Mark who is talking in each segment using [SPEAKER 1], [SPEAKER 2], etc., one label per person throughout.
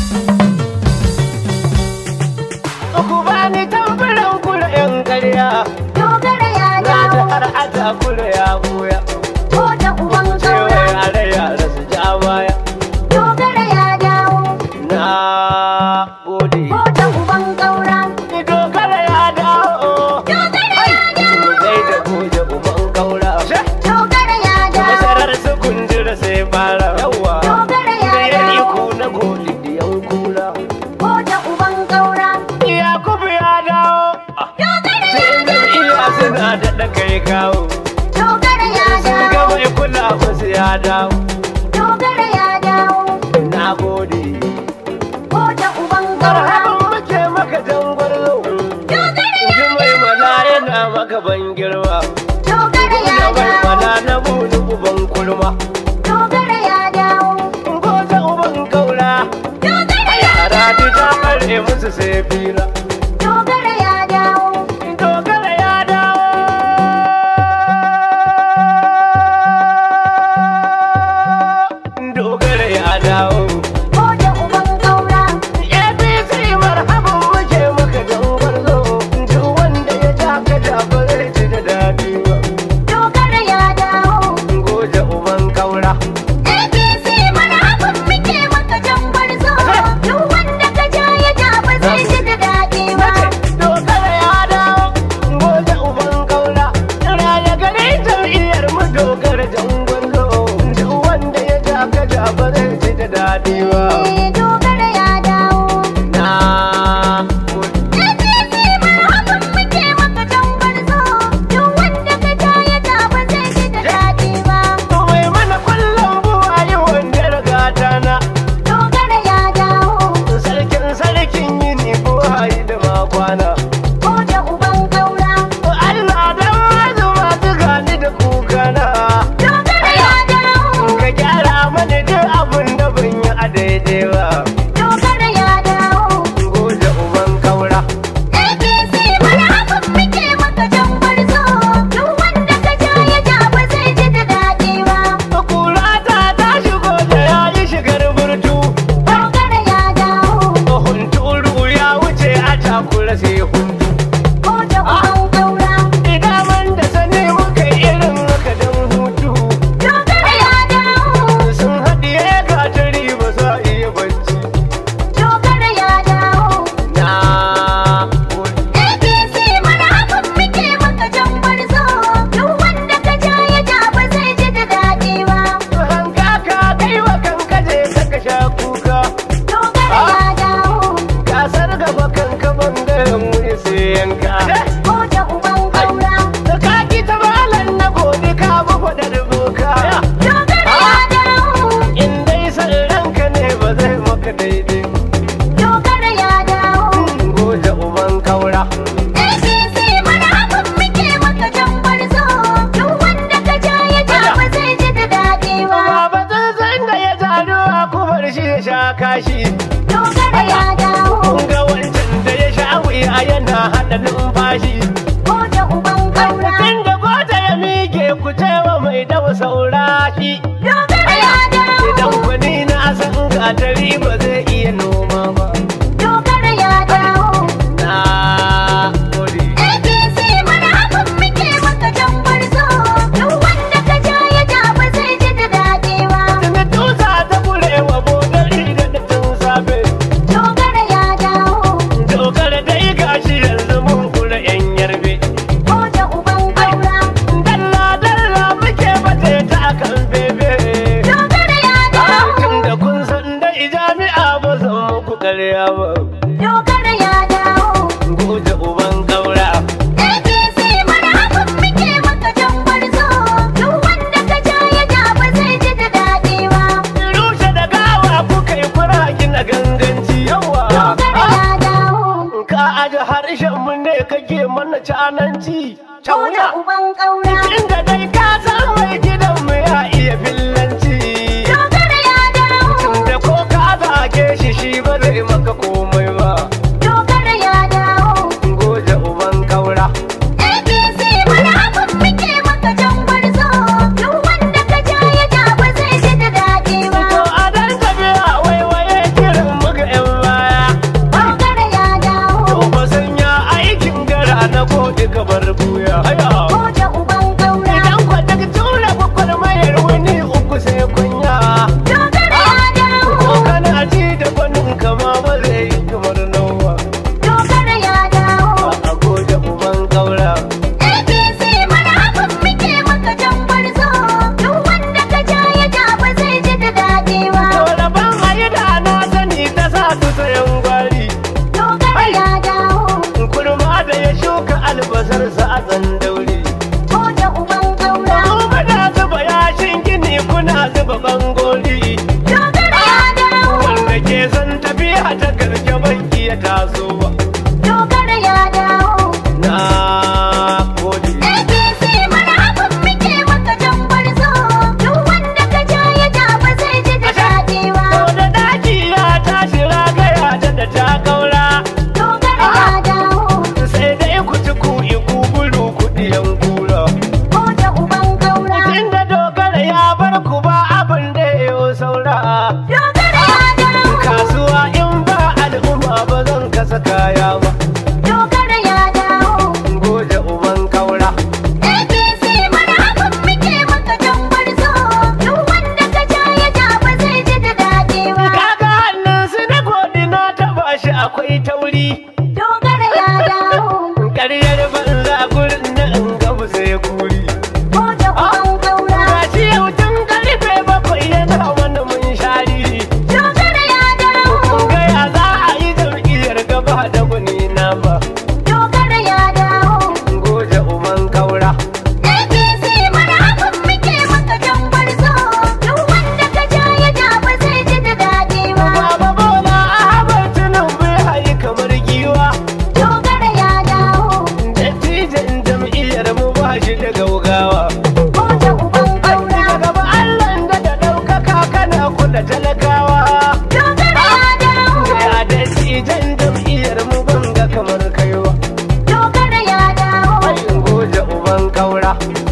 [SPEAKER 1] Ku bani tamburan kura yan ƙarya
[SPEAKER 2] dogara ya
[SPEAKER 1] Na ta
[SPEAKER 2] dawo
[SPEAKER 1] har ata kura ya buya
[SPEAKER 2] ko da uban
[SPEAKER 1] Cewa
[SPEAKER 2] kaura
[SPEAKER 1] yare yare su ja baya
[SPEAKER 2] dogara ya dawo
[SPEAKER 1] Na gode
[SPEAKER 2] ko da uban kaura
[SPEAKER 1] Ni dogara ya dawo
[SPEAKER 2] dogara ya dawo
[SPEAKER 1] Kai da goje uban kaura
[SPEAKER 2] dogara ya dawo
[SPEAKER 1] Masarar su kundura sai fara yawa
[SPEAKER 2] dogara ya
[SPEAKER 1] Da ya
[SPEAKER 2] dawo
[SPEAKER 1] iko na goli diyan kura
[SPEAKER 2] ko da uban kaura
[SPEAKER 1] Yakubu ya dawo
[SPEAKER 2] dogara
[SPEAKER 1] Sai
[SPEAKER 2] ya dawo
[SPEAKER 1] jam'iyya suna daɗa kai kawo
[SPEAKER 2] dogara ya
[SPEAKER 1] Sun ga
[SPEAKER 2] dawo
[SPEAKER 1] mai kula musu ya dawo
[SPEAKER 2] dogara ya dawo
[SPEAKER 1] Na gode
[SPEAKER 2] ko da uban kaura
[SPEAKER 1] Marhaban muke maka jangwarzo
[SPEAKER 2] dogara ya
[SPEAKER 1] Ji mai mana yana maka ban girma
[SPEAKER 2] dogara ya
[SPEAKER 1] Da mai
[SPEAKER 2] dawo
[SPEAKER 1] mana na buni uban kulma
[SPEAKER 2] dogara ya dawo
[SPEAKER 1] Goje uban kaura
[SPEAKER 2] dogara ya
[SPEAKER 1] Yara duk ta ɓare musu sai fira
[SPEAKER 2] dogara ya dawo
[SPEAKER 1] Dogara ya dawo Dogara ya dawo
[SPEAKER 2] ko da uban kaura
[SPEAKER 1] APC marhaban muke maka jangwarzo Duk wanda ya ja ka ja ba zai ji da daɗi ba
[SPEAKER 2] dogara ya dawo
[SPEAKER 1] Goje uban kaura
[SPEAKER 2] APC marhaban muke maka jan gwarzo duk wanda ka ja ya ja ba zai ji da daɗi ba
[SPEAKER 1] Dogara ya dawo Goje uban kaura Raya gare jam'iyyar mu dogara jangwarzo Duk wanda ya ja ka ja ba zai ji da daɗi ba
[SPEAKER 2] Eh, dogara ya dawo
[SPEAKER 1] Na
[SPEAKER 2] APC marhaban muke maka jan gwarzo duk wanda ka ja ya ja ba zai ji da daɗi ba
[SPEAKER 1] mai mana kwallon buwa yi wanda rigata na
[SPEAKER 2] dogara ya dawo
[SPEAKER 1] sarkin sarkin yini buhari da makwana
[SPEAKER 2] ko da uban kaura
[SPEAKER 1] Allah dan mazu masu gani da kukana
[SPEAKER 2] dogara ya dawo
[SPEAKER 1] ka gyara mana duk abin da ban yi a daidai ba
[SPEAKER 2] dogara ya dawo
[SPEAKER 1] goje uban kaura
[SPEAKER 2] APC marhaban muke maka jan gwarzo duk wanda ka ja ya ja ba zai ji da daɗi ba
[SPEAKER 1] kura ta ta shigo da ya yi shigar burtu
[SPEAKER 2] dogara ya dawo
[SPEAKER 1] hunturu ya wuce a takura sai huntu
[SPEAKER 2] ko da uban kaura
[SPEAKER 1] idan man da sani muka yi irin haka don hutu
[SPEAKER 2] dogara ya dawo
[SPEAKER 1] sun haɗiye gatari ba za a iya bacci
[SPEAKER 2] dogara ya dawo
[SPEAKER 1] na
[SPEAKER 2] APC marhaban muke maka jan gwarzo duk wanda ka ja ya ja ba zai ji da daɗi ba
[SPEAKER 1] hanga ka kai wa kanka je ka sha kuka
[SPEAKER 2] dogara ya dawo
[SPEAKER 1] gasar gaba kanka bangaren wuri sai yanka
[SPEAKER 2] ko da uban kaura
[SPEAKER 1] da ka ki ta malan na gode ka bi faɗar boka
[SPEAKER 2] dogara ya dawo
[SPEAKER 1] in dai san ranka ne ba zai maka daidai
[SPEAKER 2] dogara ya dawo
[SPEAKER 1] goje uban kaura
[SPEAKER 2] APC marhaban muke maka jan gwarzo duk wanda ka ja ya ja ba zai ji da daɗi ba
[SPEAKER 1] Baba tsantsan da ya taru a kubar shi ya sha kashi
[SPEAKER 2] dogara ya dawo
[SPEAKER 1] Kun ga wancan da ya sha wuya yana haɗa numfashi
[SPEAKER 2] ko da uban kaura
[SPEAKER 1] Inda gota ya mike ku cewa mai dawa saurashi
[SPEAKER 2] dogara ya
[SPEAKER 1] Idan
[SPEAKER 2] dawo
[SPEAKER 1] kwani na san gatari ba zai iya noma ba
[SPEAKER 2] dogara ya dawo
[SPEAKER 1] Na gode
[SPEAKER 2] APC marhaban muke maka jan gwarzo duk wanda ka ja ya ja ba zai ji da daɗi ba
[SPEAKER 1] Tuni tusa ta kurewa bodari da tun safe
[SPEAKER 2] dogara ya dawo
[SPEAKER 1] Dogara dai gashi yanzu mun kura yan yarbe
[SPEAKER 2] ko da uban kaura
[SPEAKER 1] Dalla dalla muke bace ta kan bebe
[SPEAKER 2] dogara ya dawo
[SPEAKER 1] Tun da kun san dai jami'a ba zan muku karya ba
[SPEAKER 2] dogara ya dawo
[SPEAKER 1] Goje uban kaura
[SPEAKER 2] APC marhaban muke maka jan gwarzo duk wanda ka ja ya ja ba zai ji da daɗi ba
[SPEAKER 1] Rushe da gawa kuka yi kura gina ganganci yawa
[SPEAKER 2] dogara ya dawo
[SPEAKER 1] Ka aji harshen mu ne kake mana cananci
[SPEAKER 2] ko da
[SPEAKER 1] Cauya
[SPEAKER 2] uban kaura
[SPEAKER 1] Inda dai ka san mai gidan mu ya iya fillanci
[SPEAKER 2] dogara ya dawo
[SPEAKER 1] Tunda ko ka zage shi shi ba zai maka komai ba
[SPEAKER 2] dogara ya dawo
[SPEAKER 1] Goje uban kaura
[SPEAKER 2] APC marhaban muke maka jan gwarzo duk wanda ka ja ya ja ba zai ji da daɗi ba
[SPEAKER 1] To a dan tafiya waiwaye kiran muga 'yan guri
[SPEAKER 2] dogara ya dawo
[SPEAKER 1] ƙaryar banza gurin na in gabu sai kuri
[SPEAKER 2] ko da uban kaura
[SPEAKER 1] gashi yau tun karfe bakwai yana wani mun shari
[SPEAKER 2] dogara ya dawo
[SPEAKER 1] gaya za a yi jam'iyyar gaba da guni na ba
[SPEAKER 2] dogara ya dawo
[SPEAKER 1] goje uban kaura
[SPEAKER 2] APC marhaban muke maka jan gwarzo duk wanda ka ja ya ja ba zai ji da daɗi ba
[SPEAKER 1] baba bola ahmad tinubu ya yi kamar giwa
[SPEAKER 2] dogara ya dawo
[SPEAKER 1] dattijan jam'iyyar mu ba shi da gaugawa
[SPEAKER 2] ko da uban kaura
[SPEAKER 1] a gaba allah da da ɗaukaka kana kula talakawa
[SPEAKER 2] dogara ya dawo
[SPEAKER 1] ya dattijan jam'iyyar mu banga kamar kaiwa
[SPEAKER 2] dogara ya dawo
[SPEAKER 1] ayin goje uban kaura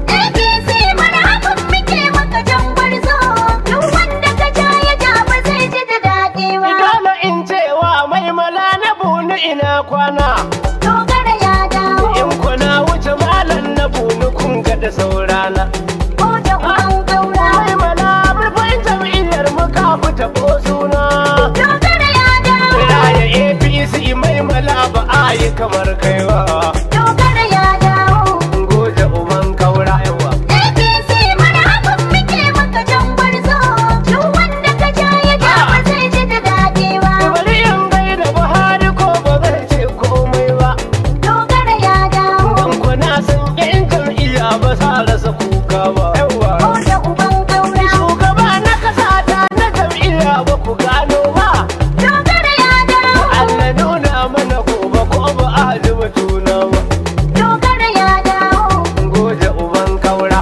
[SPEAKER 2] APC marhaban muke maka jan gwarzo duk wanda ka ja ya ja ba zai ji da daɗi ba
[SPEAKER 1] Dole in cewa mai mala na bunu ina kwana
[SPEAKER 2] dogara ya dawo
[SPEAKER 1] in kuna wuce malam na bunu kun ga da saurana
[SPEAKER 2] ko da uban kaura
[SPEAKER 1] mai mala murfin jam'iyyar mu ka fita ko suna
[SPEAKER 2] dogara ya dawo
[SPEAKER 1] Raya APC mai mala ba a yi kamar kaiwa
[SPEAKER 2] dogara ya dawo
[SPEAKER 1] goje uban kaura yawa
[SPEAKER 2] APC marhaban muke maka jan gwarzo duk wanda ka ja ya ja ba zai ji da daɗi ba
[SPEAKER 1] bari in gaida Buhari ko ba zai ce komai ba
[SPEAKER 2] dogara ya dawo
[SPEAKER 1] dan kuna san yan jam'iyya ba sa rasa kuka ba yawa
[SPEAKER 2] ko da uban kaura
[SPEAKER 1] shugaba na kasa ta na jam'iyya ba ku gano ba
[SPEAKER 2] dogara ya dawo
[SPEAKER 1] Allah nuna mana gobe ko ba a ji batuna ba
[SPEAKER 2] dogara ya dawo
[SPEAKER 1] goje uban kaura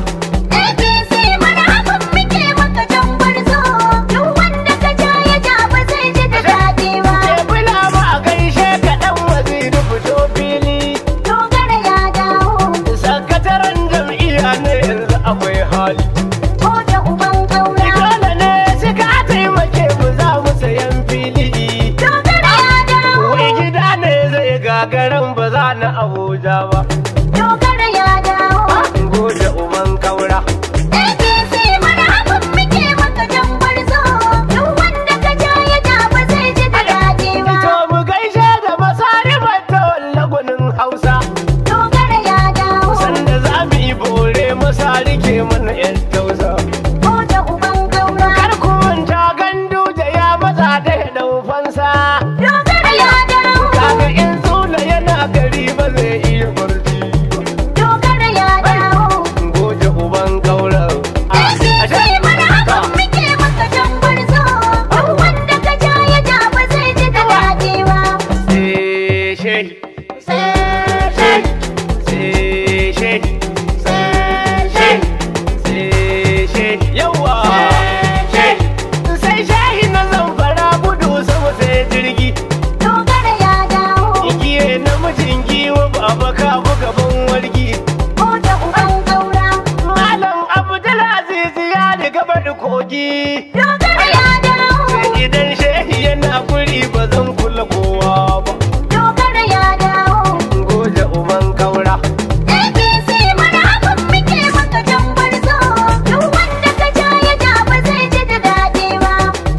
[SPEAKER 2] APC marhaban muke maka jan gwarzo duk wanda ka ja ya ja ba zai ji da daɗi ba
[SPEAKER 1] tebula ba a gaishe ka dan waziri fito fili
[SPEAKER 2] dogara ya dawo
[SPEAKER 1] sakataren jam'iyya na yanzu akwai hali
[SPEAKER 2] ko da uban kaura
[SPEAKER 1] dole ne suka taimake mu za mu sayan fili
[SPEAKER 2] dogara ya dawo
[SPEAKER 1] wai gida ne zai gagaran ba za na abuja ba
[SPEAKER 2] dogara ya dawo
[SPEAKER 1] goje uban kaura
[SPEAKER 2] APC marhaban muke maka jan gwarzo duk wanda ka ja ya ja ba zai ji da daɗi ba
[SPEAKER 1] to mu gaishe da masari ta wallagunin hausa
[SPEAKER 2] dogara ya dawo
[SPEAKER 1] sanda za mu yi bore masari ke mana yan tausa
[SPEAKER 2] ko da uban kaura
[SPEAKER 1] kar ku manta gandu da ya maza da ya dau fansa
[SPEAKER 2] dogara ya dawo
[SPEAKER 1] kaga in tsula yana gari ba zai iya barci ba
[SPEAKER 2] dogara ya dawo
[SPEAKER 1] goje uban kaura
[SPEAKER 2] APC marhaban muke maka jan gwarzo duk wanda ka ja ya ja ba zai ji da daɗi ba
[SPEAKER 1] sai shehi sai shehi sai shehi yawa sai shehi na zamfara gudu sama sai jirgi
[SPEAKER 2] dogara ya dawo
[SPEAKER 1] igiye namijin giwa baba ka gaban wargi
[SPEAKER 2] ko da uban kaura
[SPEAKER 1] malam abdulaziz ya riga bada kogi
[SPEAKER 2] dogara ya dawo
[SPEAKER 1] idan shehi yana guri ba zan kula kowa ba
[SPEAKER 2] dogara ya dawo
[SPEAKER 1] goje uban kaura
[SPEAKER 2] APC marhaban muke maka jan gwarzo duk wanda ka ja ya ja ba zai ji da daɗi ba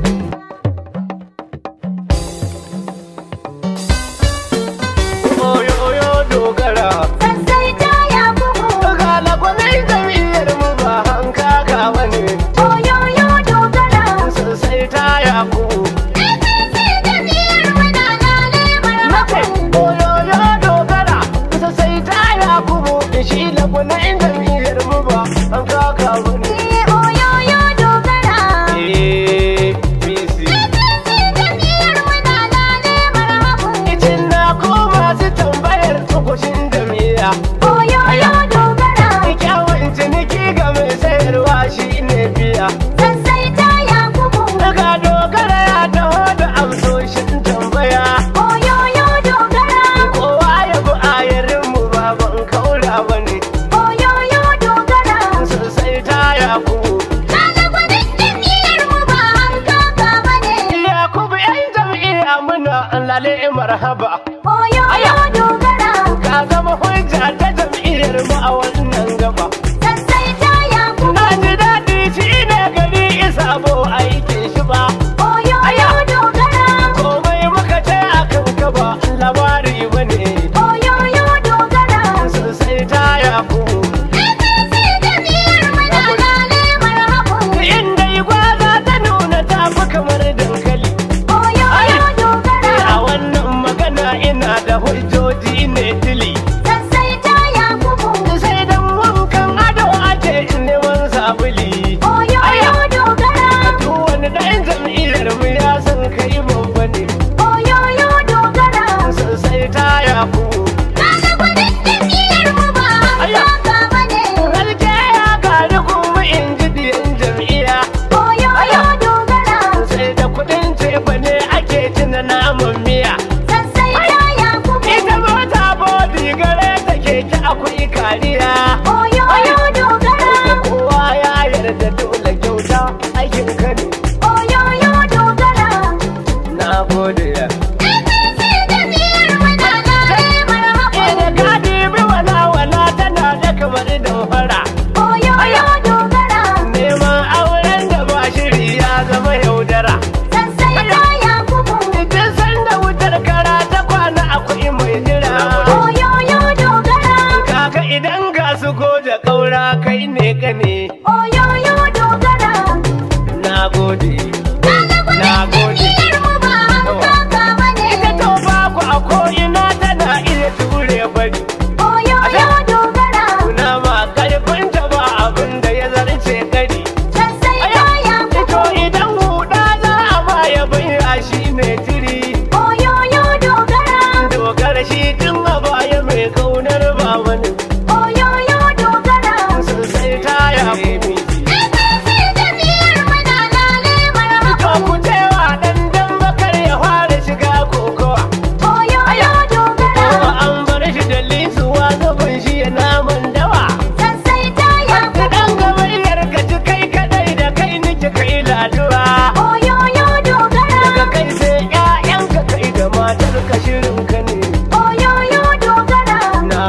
[SPEAKER 1] oyo oyo dogara
[SPEAKER 2] sassai ta ya bugu
[SPEAKER 1] ga lagwanai jam'iyyar mu ba hankaka bane
[SPEAKER 2] oyoyo dogara
[SPEAKER 1] sosai ta yaku
[SPEAKER 2] APC jam'iyyar mu na lale marhaban
[SPEAKER 1] oyoyo dogara sosai ta yaku shi lagwanai jam'iyyar mu ba hankaka bane
[SPEAKER 2] Eh, oyoyo dogara
[SPEAKER 1] APC
[SPEAKER 2] APC jam'iyyar mu na lale marhaban
[SPEAKER 1] Icin na ko masu tambayar tsokushin jam'iyya
[SPEAKER 2] oyoyo dogara
[SPEAKER 1] Kyawun ciniki ga mai sayarwa shi ne biya
[SPEAKER 2] sassai ta ya bugu
[SPEAKER 1] Daga dogara ya taho da amsoshin tambaya
[SPEAKER 2] oyoyo dogara
[SPEAKER 1] Kowa ya bi ayarin mu baban kaura bane
[SPEAKER 2] oyoyo dogara
[SPEAKER 1] Sosai ta yaku
[SPEAKER 2] Ɗalibanin jam'iyyar mu ba hankaka ba ne.
[SPEAKER 1] Yakubu yan jam'iyya muna lale marhaba
[SPEAKER 2] Oyoyo dogara,
[SPEAKER 1] Ka zama hujja ta jam'iyyar mu a wannan gaba
[SPEAKER 2] sassai ta yaku.
[SPEAKER 1] Na ji daɗi shi ne gari isa bo aikin shi ba
[SPEAKER 2] Oyoyo dogara,
[SPEAKER 1] komai muka ce a kan gaba Allah gode ya
[SPEAKER 2] APC jam'iyyar mu na lale marhaba.
[SPEAKER 1] Ina ka dibi wala wala tana da kamar damfara
[SPEAKER 2] Oyoyo dogara,
[SPEAKER 1] Neman auren da ba shiri ya zama yaudara
[SPEAKER 2] sassai ta Yakubu.
[SPEAKER 1] Idan sanda wutar kara ta kwana akwai mai jira
[SPEAKER 2] Oyoyo dogara,
[SPEAKER 1] Kaka idan ga su ko da ƙaura kai ne ka ne
[SPEAKER 2] oyoyo dogara.
[SPEAKER 1] Na gode
[SPEAKER 2] Kaga
[SPEAKER 1] Na
[SPEAKER 2] kudin
[SPEAKER 1] gode.
[SPEAKER 2] jam'iyyar mu ba hankaka bane.
[SPEAKER 1] Ita to ba ku a ko'ina tana iya ture bari
[SPEAKER 2] Oyoyo dogara,
[SPEAKER 1] Kuna ma karfinta ba abin da ya zarce kari
[SPEAKER 2] sassai ta
[SPEAKER 1] Ito
[SPEAKER 2] Yakubu.
[SPEAKER 1] idan huda za a baya baya shi ne tiri
[SPEAKER 2] Oyoyo dogara,
[SPEAKER 1] Dogara shi tun a baya mai kaunar ba wani
[SPEAKER 2] oyoyo dogara.
[SPEAKER 1] Sosai ta ya fi
[SPEAKER 2] APC jam'iyyar mu na lale marhaba.
[SPEAKER 1] To ku cewa dan dan bakar ya fara shiga kokowa
[SPEAKER 2] Oyoyo dogara,
[SPEAKER 1] Kuma an bar shi da lisuwa gaban shi ya naman dawa
[SPEAKER 2] sassai ta Yakubu.
[SPEAKER 1] Dan gamayyar ka ji kai kadai da kai nake kai laduwa
[SPEAKER 2] Oyoyo dogara,
[SPEAKER 1] Daga kai sai ƴaƴanka kai da matar ka shirin ka ne
[SPEAKER 2] oyoyo dogara.
[SPEAKER 1] Na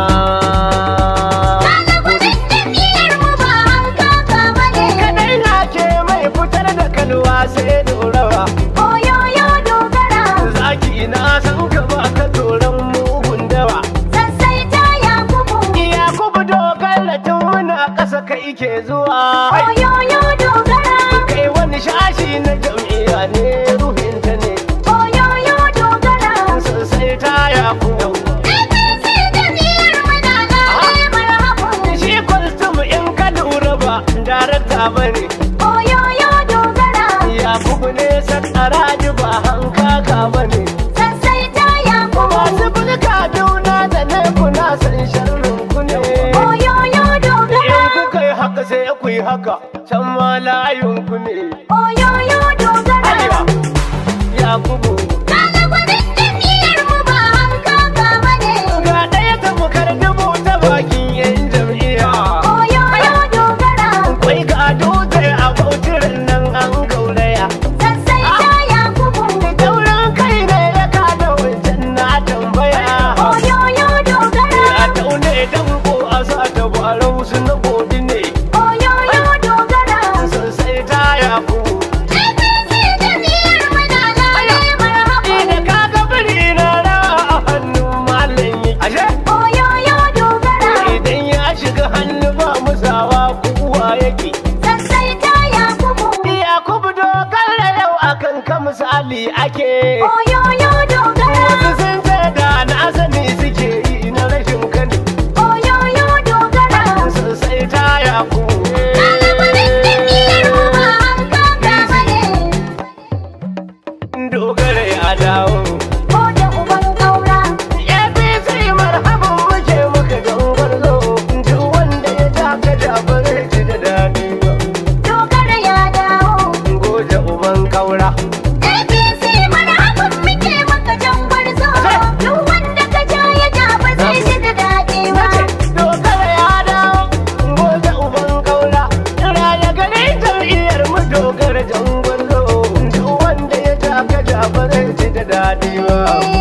[SPEAKER 2] Kaga kudin jam'iyyar mu ba hankaka bane.
[SPEAKER 1] kadai na ke mai fitar da kalwa sai dorawa
[SPEAKER 2] Oyoyo dogara,
[SPEAKER 1] Zaki na san ka ba ka tsoron mugun dawa
[SPEAKER 2] sassai ta Yakubu.
[SPEAKER 1] Iya kubu dogar tun muna ƙasa kai ke zuwa
[SPEAKER 2] Oyoyo dogara,
[SPEAKER 1] Kai wani shashi na jam'iyya ne ruhinta ne
[SPEAKER 2] oyoyo dogara.
[SPEAKER 1] Sosai ta yaku
[SPEAKER 2] APC jam'iyyar mu na lale marhaba.
[SPEAKER 1] Shi kwaltum in ka lura ba darakta ba ne
[SPEAKER 2] Oyoyo dogara,
[SPEAKER 1] Yakubu ne sakaraji ba hankaka ba ne
[SPEAKER 2] sassai ta Yakubu.
[SPEAKER 1] Masu bulka juna da ne kuna san sharrin ku ne
[SPEAKER 2] Oyoyo dogara,
[SPEAKER 1] In kuka yi haka sai ku yi haka can ma layin ku ne
[SPEAKER 2] oyoyo dogara.
[SPEAKER 1] Arewa Yakubu
[SPEAKER 2] Kaga kudin jam'iyyar mu ba hankaka bane.
[SPEAKER 1] Ga ɗaya ta bukar dubu ta bakin yan jam'iyya
[SPEAKER 2] Oyoyo dogara,
[SPEAKER 1] Kwai ga dutse a bautirin nan an gauraya
[SPEAKER 2] sassai ta Yakubu.
[SPEAKER 1] Daurin kai ne ya kada wancan na tambaya
[SPEAKER 2] Oyoyo dogara,
[SPEAKER 1] A taune danko a sa ta barau su na godi ne
[SPEAKER 2] oyoyo dogara.
[SPEAKER 1] Sosai ta yaku
[SPEAKER 2] APC jam'iyyar mu na lale marhaba.
[SPEAKER 1] Ina ka ga biri na rawa a hannun malam yi Ashe
[SPEAKER 2] Oyoyo dogara,
[SPEAKER 1] idan ya shiga hannu ba musawa kuwa yake
[SPEAKER 2] sassai ta Yakubu.
[SPEAKER 1] Yakubu dogar da yau akan ka misali ake
[SPEAKER 2] Oyoyo dogara,
[SPEAKER 1] Wasu sun ce da na sani suke yi na rashin kani
[SPEAKER 2] oyoyo dogara.
[SPEAKER 1] Sosai ta yaku
[SPEAKER 2] Kaga kudin jam'iyyar mu ba hankaka bane.
[SPEAKER 1] Dogara ya dawo
[SPEAKER 2] Ko da uban ƙaura.
[SPEAKER 1] APC marhaban muke muka gangar zo Duk wanda ya taka da ba zai ji da daɗi ba
[SPEAKER 2] Dogara ya dawo.
[SPEAKER 1] Goje uban kaura
[SPEAKER 2] APC marhaban muke maka jan gwarzo. Duk wanda ka ja ya ja ba zai ji da daɗi ba.
[SPEAKER 1] Dogara ya dawo Goje uban kaura Raya gari jam'iyyar mu dogara jangon zo Duk wanda ya taka da ba zai ji da daɗi ba